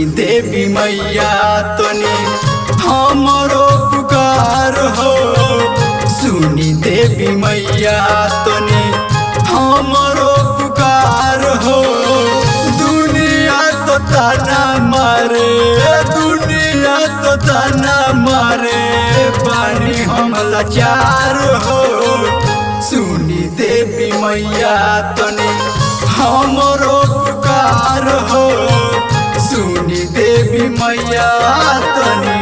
देवी मैया तनी हमरो पुकार हो सुनी देवी मैया तनी हमरो पुकार हो दुनिया तो ताना मारे दुनिया तो ताना मारे पानी हम लाचार हो सुनी देवी मैया तनी हमरो पुकार हो सुनी देवी मैया तनी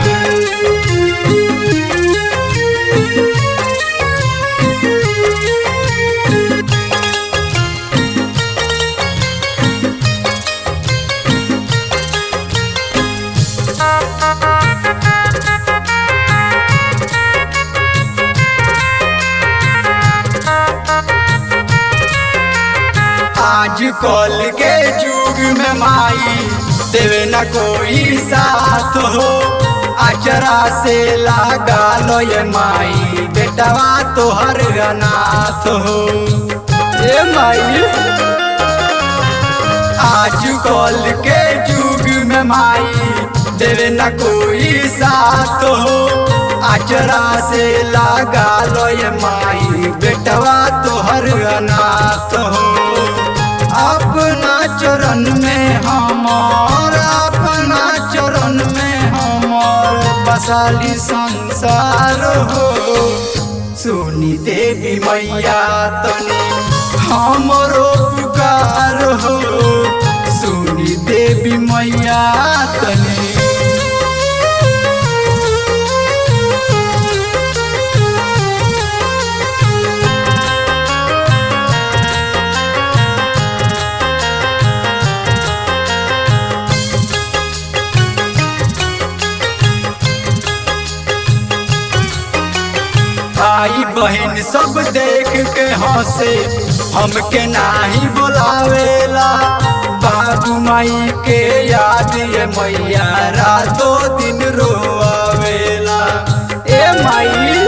आज कल के युग में माई देवे न कोई साथ हो अचरा से लगा लो ये माई बेटवा तो हर अनाथ हो ये माई आज कल के युग में माई देवे न कोई साथ हो अचरा से लगा लो ये माई बेटवा तो हर अनाथ हो अपना चरण में हमार अपना चरण में हमार बसाली संसार हो सुनी देवी मैया तनी हमरो पुकार हो सुनी देवी मैया तनी भाई बहन सब देख के हंसे हमके नाही बुलावेला बाबू माई के याद ये मैया रातों दिन रोआवेला ए माई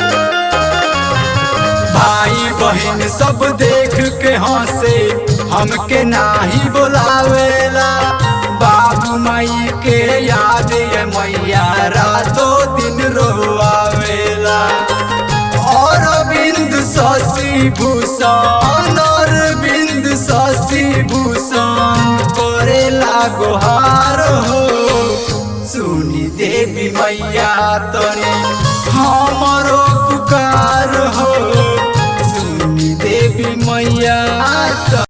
भाई बहन सब देख के हंसे हमके नाही बुलावेला बाबू माई के याद ये मैया रातों दिन रोआवेला और बिंद शशि भूषण और बिंद शशि भूषण करेला गुहार हो सुनी देवी मैया तनी हमरो